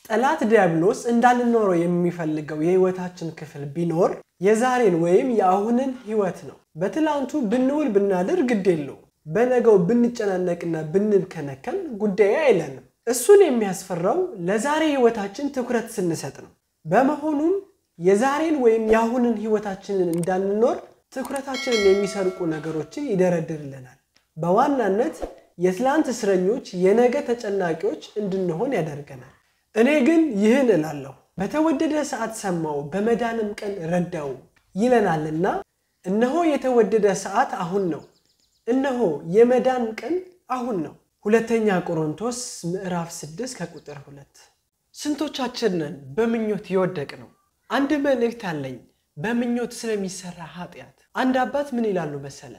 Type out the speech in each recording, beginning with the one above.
ጠላት ዲያብሎስ እንዳንኖረው የሚፈልገው የህይወታችን ክፍል ቢኖር የዛሬን ወይም የአሁንን ህይወት ነው። በትላንቱ ብንውል ብናድር ግድ የለው። በነገው ብንጨናነቅና ብንከነከን ጉዳዩ አይለንም። እሱን የሚያስፈራው ለዛሬ ህይወታችን ትኩረት ስንሰጥ ነው። በመሆኑም የዛሬን ወይም የአሁንን ህይወታችንን እንዳንኖር ትኩረታችንን የሚሰርቁ ነገሮችን ይደረድርልናል። በዋናነት የትላንት እስረኞች፣ የነገ ተጨናቂዎች እንድንሆን ያደርገናል። እኔ ግን ይህን እላለሁ፣ በተወደደ ሰዓት ሰማው፣ በመዳንም ቀን ረዳው ይለናልና እነሆ የተወደደ ሰዓት አሁን ነው፣ እነሆ የመዳን ቀን አሁን ነው። ሁለተኛ ቆሮንቶስ ምዕራፍ 6 ከቁጥር 2። ስንቶቻችንን በምኞት የወደቅ ነው? አንድ መልእክት አለኝ በምኞት ስለሚሰራ ኃጢአት። አንድ አባት ምን ይላሉ መሰለ?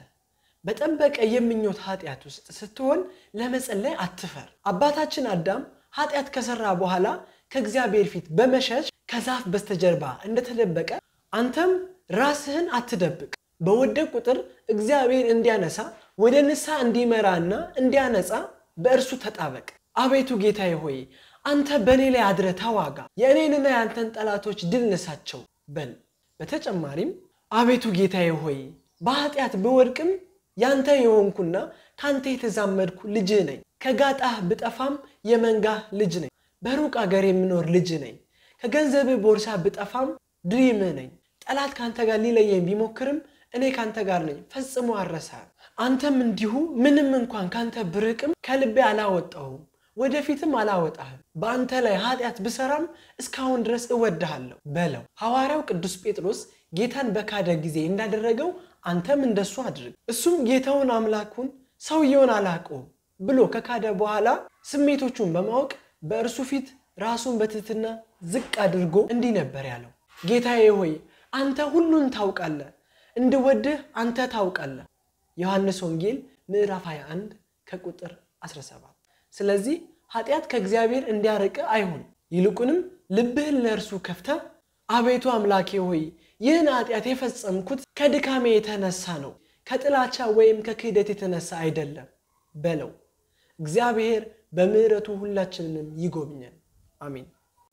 በጠበቀ የምኞት ኃጢአት ውስጥ ስትሆን ለመጸለይ አትፈር። አባታችን አዳም ኃጢአት ከሰራ በኋላ ከእግዚአብሔር ፊት በመሸሽ ከዛፍ በስተጀርባ እንደተደበቀ አንተም ራስህን አትደብቅ። በወደቅ ቁጥር እግዚአብሔር እንዲያነሳ ወደ ንስሐ እንዲመራና እንዲያነጻ በእርሱ ተጣበቅ። አቤቱ ጌታዬ ሆይ አንተ በእኔ ላይ አድረ ተዋጋ፣ የእኔንና የአንተን ጠላቶች ድል ንሳቸው በል። በተጨማሪም አቤቱ ጌታዬ ሆይ በኃጢአት ብወድቅም ያንተ የሆንኩና ከአንተ የተዛመድኩ ልጅህ ነኝ። ከጋጣህ ብጠፋም የመንጋህ ልጅ ነኝ። በሩቅ አገር የምኖር ልጅ ነኝ። ከገንዘብህ ቦርሳ ብጠፋም ድሪምህ ነኝ። ጠላት ከአንተ ጋር ሊለየኝ ቢሞክርም እኔ ከአንተ ጋር ነኝ፣ ፈጽሞ አልረሳህም። አንተም እንዲሁ ምንም እንኳን ከአንተ ብርቅም ከልቤ አላወጣሁም፣ ወደፊትም አላወጣህም። በአንተ ላይ ኃጢአት ብሰራም እስካሁን ድረስ እወድሃለሁ በለው። ሐዋርያው ቅዱስ ጴጥሮስ ጌታን በካደ ጊዜ እንዳደረገው አንተም እንደሱ አድርግ። እሱም ጌታውን አምላኩን ሰውየውን አላውቀውም ብሎ ከካደ በኋላ ስሜቶቹን በማወቅ በእርሱ ፊት ራሱን በትህትና ዝቅ አድርጎ እንዲህ ነበር ያለው፣ ጌታዬ ሆይ አንተ ሁሉን ታውቃለህ፣ እንድወድህ አንተ ታውቃለህ። ዮሐንስ ወንጌል ምዕራፍ 21 ከቁጥር 17። ስለዚህ ኃጢአት ከእግዚአብሔር እንዲያርቅ አይሁን፣ ይልቁንም ልብህን ለእርሱ ከፍተህ አቤቱ አምላኬ ሆይ ይህን ኃጢአት የፈጸምኩት ከድካሜ የተነሳ ነው፣ ከጥላቻ ወይም ከክህደት የተነሳ አይደለም በለው። እግዚአብሔር በምሕረቱ ሁላችንንም ይጎብኘን። አሜን።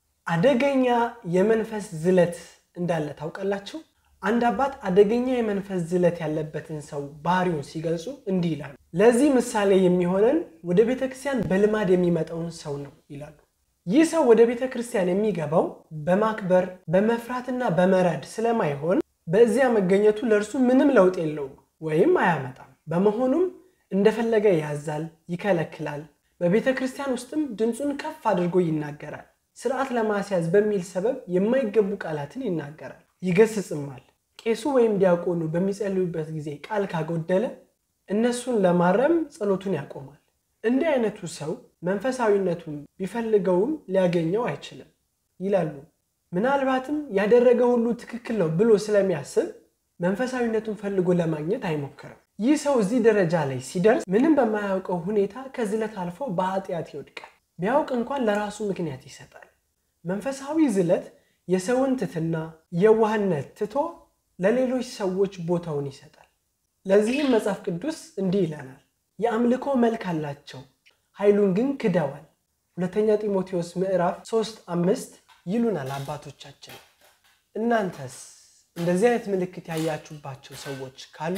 አደገኛ የመንፈስ ዝለት እንዳለ ታውቃላችሁ? አንድ አባት አደገኛ የመንፈስ ዝለት ያለበትን ሰው ባህሪውን ሲገልጹ እንዲህ ይላሉ። ለዚህ ምሳሌ የሚሆነን ወደ ቤተ ክርስቲያን በልማድ የሚመጣውን ሰው ነው ይላሉ። ይህ ሰው ወደ ቤተ ክርስቲያን የሚገባው በማክበር በመፍራትና በመረድ ስለማይሆን በዚያ መገኘቱ ለእርሱ ምንም ለውጥ የለውም ወይም አያመጣም። በመሆኑም እንደፈለገ ያዛል፣ ይከለክላል። በቤተ ክርስቲያን ውስጥም ድምፁን ከፍ አድርጎ ይናገራል። ስርዓት ለማስያዝ በሚል ሰበብ የማይገቡ ቃላትን ይናገራል፣ ይገስጽማል። ቄሱ ወይም ዲያቆኑ በሚጸልዩበት ጊዜ ቃል ካጎደለ እነሱን ለማረም ጸሎቱን ያቆማል። እንዲህ አይነቱ ሰው መንፈሳዊነቱን ቢፈልገውም ሊያገኘው አይችልም ይላሉ። ምናልባትም ያደረገ ሁሉ ትክክል ነው ብሎ ስለሚያስብ መንፈሳዊነቱን ፈልጎ ለማግኘት አይሞክርም። ይህ ሰው እዚህ ደረጃ ላይ ሲደርስ ምንም በማያውቀው ሁኔታ ከዝለት አልፎ በኃጢአት ይወድቃል። ቢያውቅ እንኳን ለራሱ ምክንያት ይሰጣል። መንፈሳዊ ዝለት የሰውን ትትና የዋህነት ትቶ ለሌሎች ሰዎች ቦታውን ይሰጣል። ለዚህም መጽሐፍ ቅዱስ እንዲህ ይለናል፣ የአምልኮ መልክ አላቸው ኃይሉን ግን ክደዋል። ሁለተኛ ጢሞቴዎስ ምዕራፍ 3 አምስት ይሉናል አባቶቻችን። እናንተስ እንደዚህ አይነት ምልክት ያያችሁባቸው ሰዎች ካሉ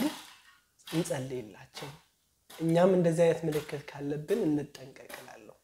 እንጸልይላቸው። እኛም እንደዚህ አይነት ምልክት ካለብን እንጠንቀቅላለሁ።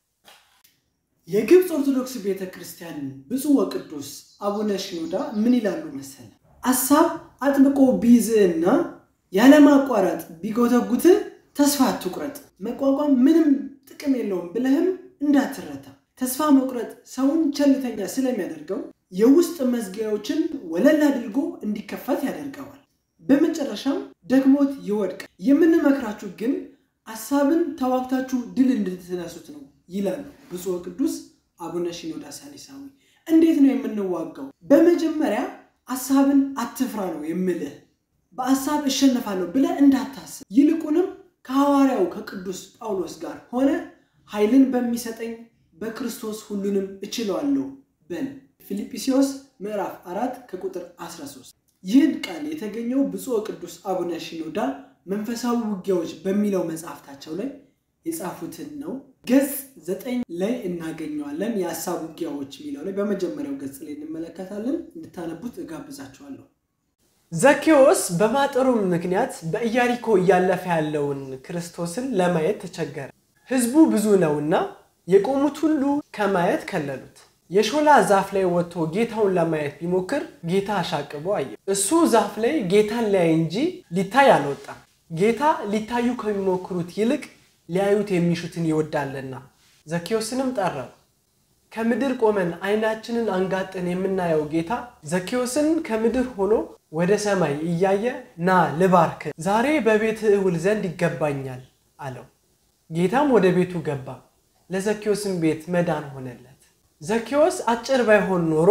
የግብፅ ኦርቶዶክስ ቤተ ክርስቲያን ብፁዕ ወቅዱስ አቡነ ሽኖዳ ምን ይላሉ መሰለ? አሳብ አጥብቆ ቢይዝህና ያለማቋረጥ ቢጎተጉትህ ተስፋ አትቁረጥ። መቋቋም ምንም ጥቅም የለውም ብለህም እንዳትረታ። ተስፋ መቁረጥ ሰውን ቸልተኛ ስለሚያደርገው የውስጥ መዝጊያዎችን ወለል አድርጎ እንዲከፈት ያደርገዋል። በመጨረሻም ደክሞት ይወድቃል። የምንመክራችሁ ግን አሳብን ተዋግታችሁ ድል እንድትነሱት ነው ይላሉ ብፁዕ ቅዱስ አቡነ ሽኖዳ ሳሊሳዊ። እንዴት ነው የምንዋጋው? በመጀመሪያ አሳብን አትፍራ ነው የምልህ። በአሳብ እሸነፋለሁ ብለህ እንዳታስብ። ይልቁንም ከሐዋርያው ከቅዱስ ጳውሎስ ጋር ሆነ ኃይልን በሚሰጠኝ በክርስቶስ ሁሉንም እችለዋለሁ በል። ፊልጵስዩስ ምዕራፍ 4 ከቁጥር 13። ይህን ቃል የተገኘው ብፁዕ ቅዱስ አቡነ ሽኖዳ መንፈሳዊ ውጊያዎች በሚለው መጽሐፍታቸው ላይ የጻፉትን ነው። ገጽ ዘጠኝ ላይ እናገኘዋለን። የሀሳብ ውጊያዎች የሚለው ላይ በመጀመሪያው ገጽ ላይ እንመለከታለን። እንድታነቡት እጋብዛችኋለሁ። ዘኬዎስ በማጠሩ ምክንያት በኢያሪኮ እያለፈ ያለውን ክርስቶስን ለማየት ተቸገረ። ሕዝቡ ብዙ ነውና የቆሙት ሁሉ ከማየት ከለሉት። የሾላ ዛፍ ላይ ወጥቶ ጌታውን ለማየት ቢሞክር ጌታ አሻቅቦ አየ። እሱ ዛፍ ላይ ጌታን ሊያይ እንጂ ሊታይ አልወጣም። ጌታ ሊታዩ ከሚሞክሩት ይልቅ ሊያዩት የሚሹትን ይወዳልና። ዘኬዎስንም ጠራው። ከምድር ቆመን ዓይናችንን አንጋጠን የምናየው ጌታ ዘኬዎስን ከምድር ሆኖ ወደ ሰማይ እያየ ና ልባርክ፣ ዛሬ በቤትህ እውል ዘንድ ይገባኛል አለው። ጌታም ወደ ቤቱ ገባ። ለዘኬዎስም ቤት መዳን ሆነለት። ዘኬዎስ አጭር ባይሆን ኖሮ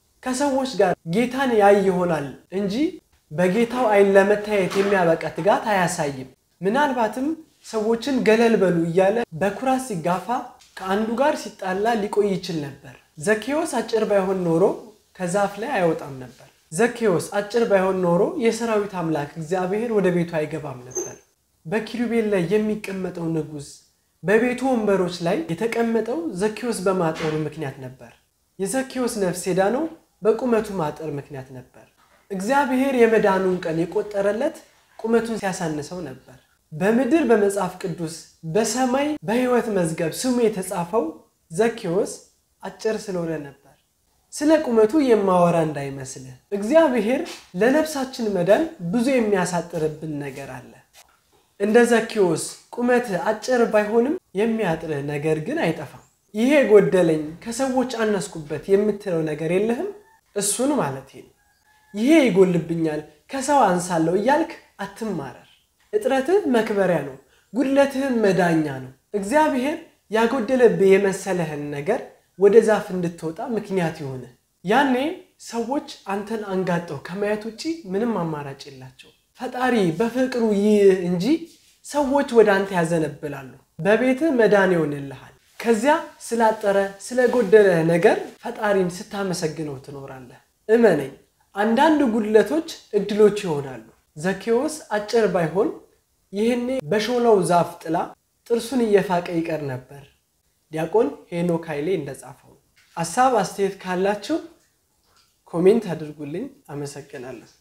ከሰዎች ጋር ጌታን ያይ ይሆናል እንጂ በጌታው ዓይን ለመታየት የሚያበቃ ትጋት አያሳይም። ምናልባትም ሰዎችን ገለል በሉ እያለ በኩራት ሲጋፋ ከአንዱ ጋር ሲጣላ ሊቆይ ይችል ነበር። ዘኬዎስ አጭር ባይሆን ኖሮ ከዛፍ ላይ አይወጣም ነበር። ዘኬዎስ አጭር ባይሆን ኖሮ የሰራዊት አምላክ እግዚአብሔር ወደ ቤቱ አይገባም ነበር። በኪሩቤል ላይ የሚቀመጠው ንጉሥ በቤቱ ወንበሮች ላይ የተቀመጠው ዘኬዎስ በማጠሩ ምክንያት ነበር። የዘኬዎስ ነፍስ የዳነው በቁመቱ ማጠር ምክንያት ነበር። እግዚአብሔር የመዳኑን ቀን የቆጠረለት ቁመቱን ሲያሳንሰው ነበር። በምድር በመጽሐፍ ቅዱስ በሰማይ በሕይወት መዝገብ ስሙ የተጻፈው ዘኬዎስ አጭር ስለሆነ ነበር። ስለ ቁመቱ የማወራ እንዳይመስልህ። እግዚአብሔር ለነፍሳችን መዳን ብዙ የሚያሳጥርብን ነገር አለ። እንደ ዘኬዎስ ቁመትህ አጭር ባይሆንም የሚያጥርህ ነገር ግን አይጠፋም። ይሄ ጎደለኝ፣ ከሰዎች አነስኩበት የምትለው ነገር የለህም? እሱን ማለት ነው። ይሄ ይጎልብኛል፣ ከሰው አንሳለሁ እያልክ አትማረር። እጥረትህ መክበሪያ ነው፣ ጉድለትህም መዳኛ ነው። እግዚአብሔር ያጎደለብህ የመሰለህን ነገር ወደ ዛፍ እንድትወጣ ምክንያት ይሆንህ። ያኔ ሰዎች አንተን አንጋጠው ከማየት ውጭ ምንም አማራጭ የላቸው። ፈጣሪ በፍቅሩ ይህ እንጂ ሰዎች ወደ አንተ ያዘነብላሉ። በቤትህ መዳን ይሆንልሃል። ከዚያ ስላጠረ ስለጎደለህ ነገር ፈጣሪን ስታመሰግነው ትኖራለህ። እመነኝ፣ አንዳንድ ጉድለቶች እድሎች ይሆናሉ። ዘኬዎስ አጭር ባይሆን ይህኔ በሾላው ዛፍ ጥላ ጥርሱን እየፋቀ ይቀር ነበር። ዲያቆን ሄኖክ ኃይሌ እንደጻፈው። ሀሳብ አስተያየት ካላችሁ ኮሜንት አድርጉልኝ። አመሰግናለሁ።